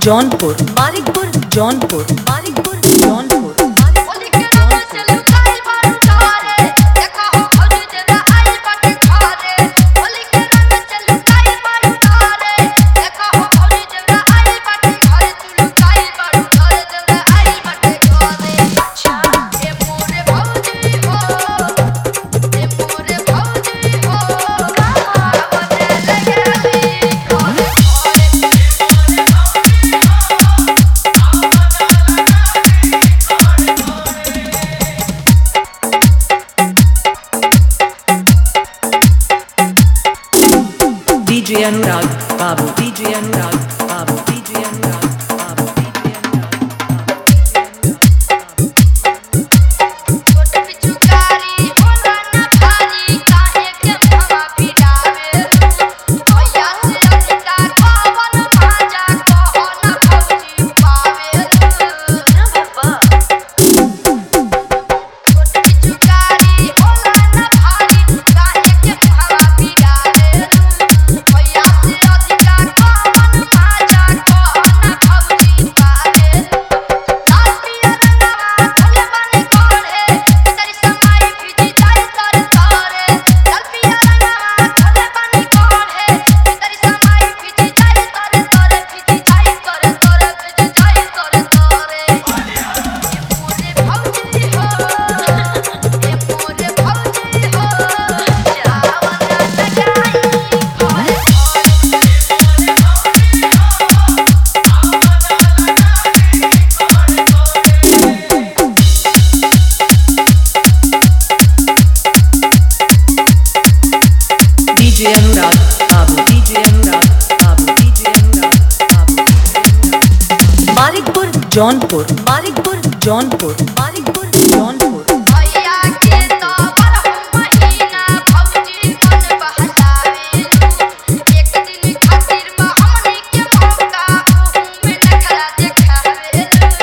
जौनपुर मानिकपुर जौनपुर मानिकपुर जौनपुर होली के रंग से लुकाई बारू तारे देखा हो खोजी जरा आई बाटे खारे होली के रंग से लुकाई बारू तारे देखा हो खोजी जरा आई बाटे खारे तू लुकाई बारू तारे जरा आई बाटे खारे अच्छा ए मोरे भौजी हो ए मोरे भौजी हो आवने लगे नी खारे खारे DJ Anurag Babu DJ Anurag Babu DJ Anurag Babu DJ Anurag छोट पिचुकारी होला ना भारी काहे के हवा पिरावे भैया से अधिका कवन भाजा कहो ना भौजी पावे ना बाबा छोट पिचुकारी होला ना भारी काहे के हवा पिरावे भैया से अधिका कवन भाजा कहो ना भौजी पावे लाल पिया रंगवा खोले बने कोढ़े तेरी समाई फिजी जाई तर तारे लाल पिया रंगवा खोले बने कोढ़े तेरी समाई फिजी जाई तर तारे फिजी जाई तर तारे फिजी जाई तर तारे मोरे भौजी हो ए मोरे भौजी हो जावना लगाई खोले खोले DJ Anurag Babu DJ Anurag Babu DJ Anurag Babu Manikpur Jaunpur Manikpur Jaunpur Manikpur Jaunpur भैया के तो बरह महीना भौजी मन बहलावे एक दिन खातिर में हमनी के मौका ओहू में नखरा देखावे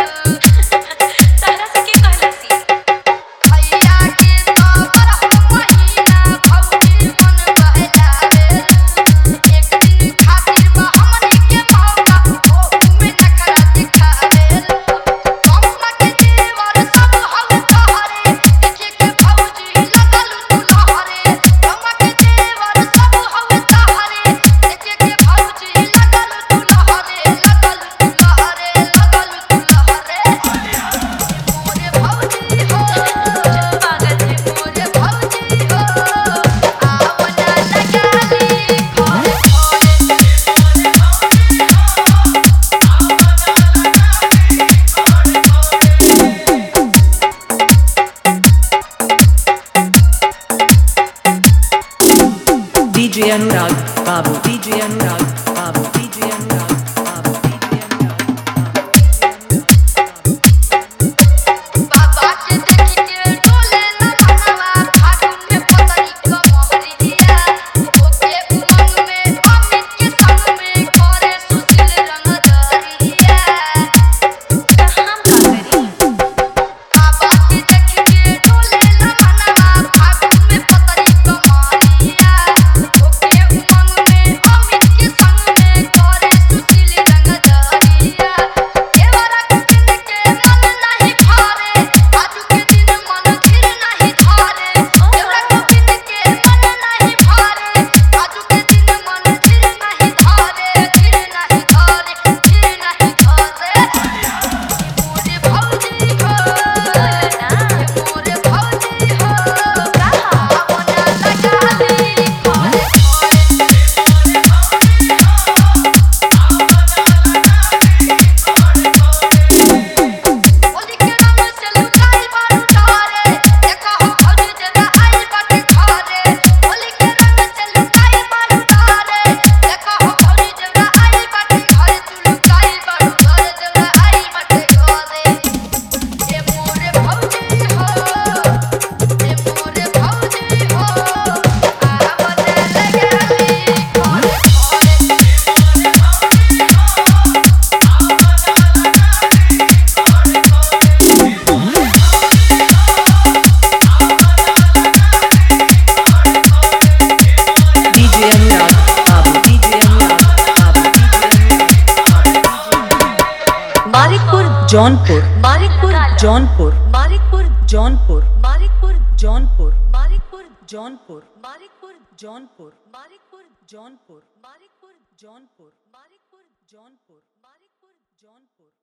तारा से के कहलसी भैया के तो बरह महीना भौजी मन बहलावे एक दिन खातिर में हमनी के मौका ओहू में नखरा देखावे कौना के जीवन सब हव तोहरे देखे के भौजी लगल तू लहरे कौना के जीवन सब हव तोहरे देखे के भौजी लगल तू लहरे लगल तू लहरे लगल तू लहरे मोरे भौजी हो पागल रे मोरे भौजी हो आवना लगाली खोले खोले DJ Anurag Babu DJ Anurag Babu DJ Anurag Babu DJ Anurag बाबा के देखी के डोले न मनवा फागुन में पतरी क मोहरिया ओके उमंग में अमित के संग में करे सुशील रंग दरिया हम का करी बाबा के देखी के डोले न मनवा फागुन में पतरी क मोहरिया ओके उमंग में अमित के संग मारिकपुर जौनपुर मारिकपुर जौनपुर मारिकपुर जौनपुर मारिकपुर जौनपुर मारिकपुर जौनपुर मारिकपुर जौनपुर मारिकपुर जौनपुर मारिकपुर जौनपुर मारिकपुर जौनपुर मारिकपुर जौनपुर